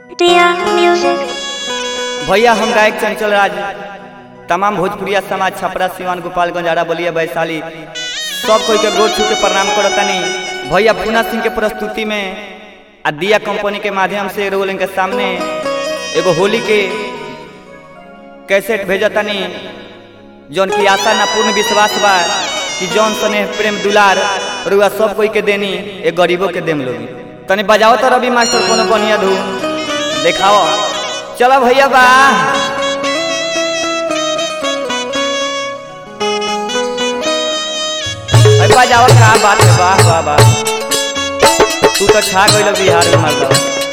Dear Music. भैया हम गायक चंचल राज तमाम भोजपुरिया समाज छपरा सिवान गोपालगंज आरा बलिया वैशाली सब कोई के गोर छू के प्रणाम करतनी भैया पूना सिंह के प्रस्तुति में आ दिया कंपनी के माध्यम से रोल के सामने एगो होली के कैसेट भेजतनी जौन की आशा ना पूर्ण विश्वास बा कि जौन स्नेह प्रेम दुलार रुआ सब कोई के देनी ए गरीबों के देम लोगी तनी बजाओ तो रवि मास्टर कोनो बढ़िया धूम देखाओ चलो भैया बा अरे बजाओ का बात है वाह वाह वाह तू तो छा गइल बिहार में मर्द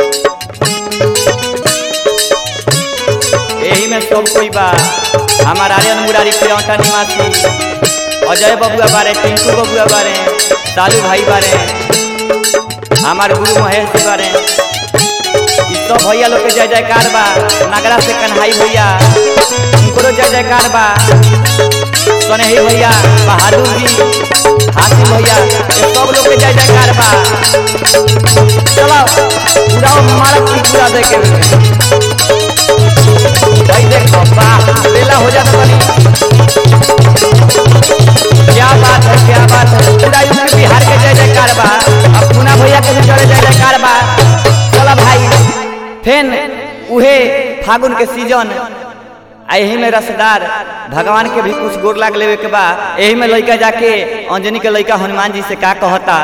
यही में सब कोई बा हमार आर्यन मुरारी प्रियंका निवासी अजय बबुआ बारे टिंकू बबुआ बारे सालू भाई बारे हमार गुरु महेश जी बारे ई सब भैया लोग के जय जयकार बा नगरा से कन्हाई भैया उनको जय जयकार बा सनेही भैया बहादुर जी हाथी भैया ये सब लोग के जय जयकार बा चलो पूरा मारक की पूरा देखे भाई देखो वाह लेला हो जाता बनी क्या बात है क्या बात है पूरा यूपी बिहार के जय जयकार बा अब पूना भैया के भी चले जय जयकार बा चलो भाई फेन उहे फागुन के सीजन आ यही में रसदार भगवान के भी कुछ गोर लाग लेवे के बा यही में लइका जाके अंजनी के लइका हनुमान जी से का कहता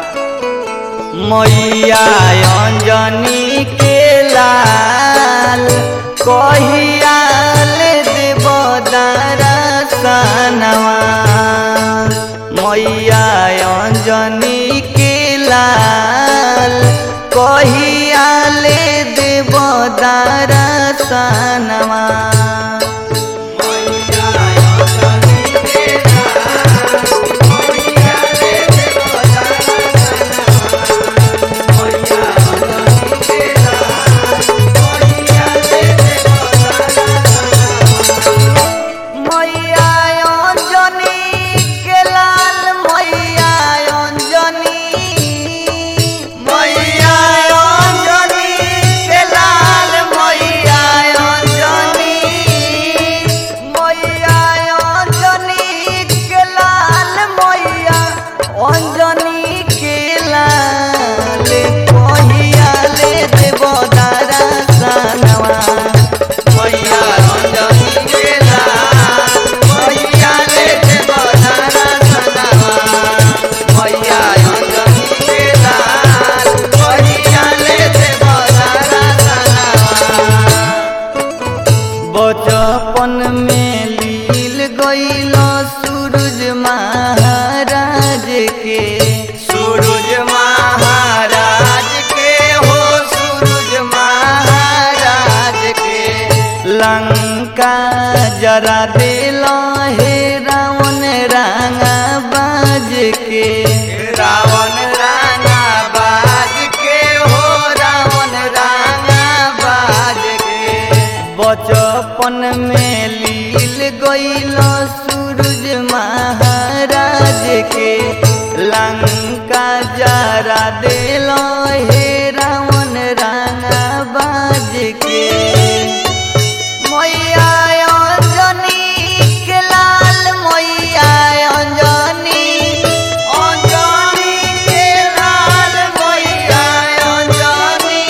मैया अंजनी के लाल कहिया ले देव दरसनवा मैया अंजनी के लाल कहिया ले देव दरसनवा मैया अंजनी के लाल मैया अंजनी मैया अंजनी के लाल मैया अंजनी मैया अंजनी के लाल मैया अंजनी के लाल कहिया ले देव दरसनवा मैया अंजनी के लाल मैया ले देव दरसनवा मैया अंजनी के लाल मैया ले देव दरसनवा बचपन में लील गईल सूरज महाराज के सूरज महाराज के हो सूरज महाराज के लंका जरा दिल हे रावण रांगा बाज के रावण रांगा बाज के हो रावण रांगा बाज के बचपन में लील गईल सूरज महाराज के लंका जरा दिल हे रावण रांगा बाज के मैया अंजनी के लाल मैया अंजनी अंजनी के लाल मैया अंजनी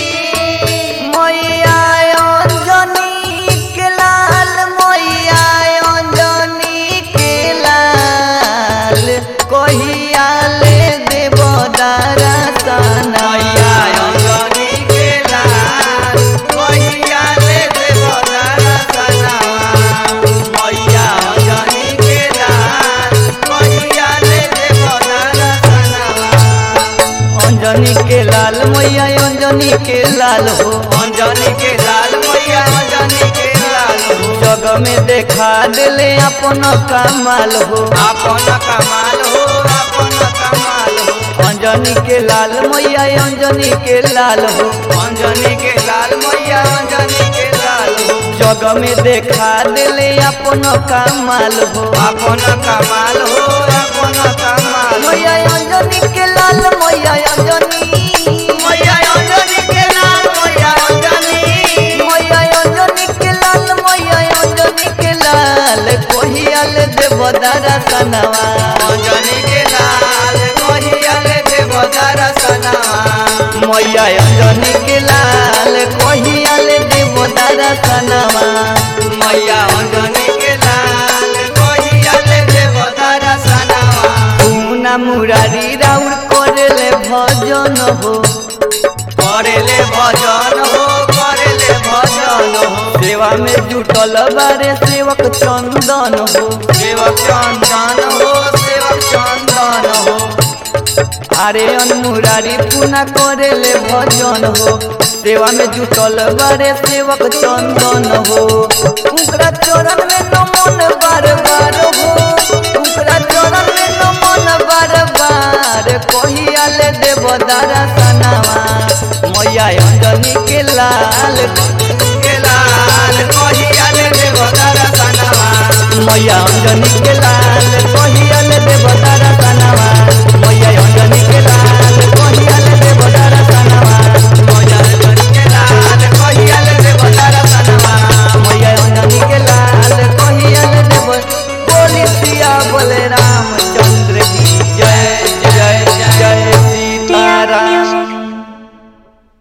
मैया अंजनी के लाल मैया अंजनी के लाल कहिया ले देव दरसन मैया अंजनी के लाल कहिया ले देव दरसन मैया अंजनी के लाल कहिया ले देव दरसन अंजनी के लाल मैया अंजनी के लाल हो अंजनी के लाल मैया अंजनी के लाल हो जग में देखा दिले अपन कमाल हो अपन कमाल हो अपन कमाल हो अंजनी के लाल मैया अंजनी के लाल हो अंजनी के लाल मैया अंजनी के लाल हो जग में देखा दिले अपन कमाल हो अपन कमाल हो अपन कमाल मैया अंजनी के लाल मैया अंजनी मैया अंजनी के लाल मैया मैया अंजनी के लाल कहियाल देव दर्शनवा मैया अंजनी के लाल कहियाल देव दर्शनवा पूना मुरारी राउर करेले भजन हो करेले भजन हो करेले भजन हो सेवा में जुटल बारे सेवक चंदन हो सेवक चंदन हो सेवक चंदन हो अरे मुरारी पूना करेले भजन हो सेवा में जुटल बारे सेवक चंदन हो उनकरा चरण में नमन बार बार हो उनकरा चरण में नमन बार बार कहियाल देव दर्शनवा मैया अंजनी के लाल के लाल कहियाल देव दर्शनवा मैया अंजनी के लाल कहियाल देव दर्शनवा मैया अंजनी के लाल कहियाल देव दर्शनवा मैया अंजनी के लाल कहियाल देव दर्शनवा मैया अंजनी के लाल कहियाल देव बोली सिया बोले राम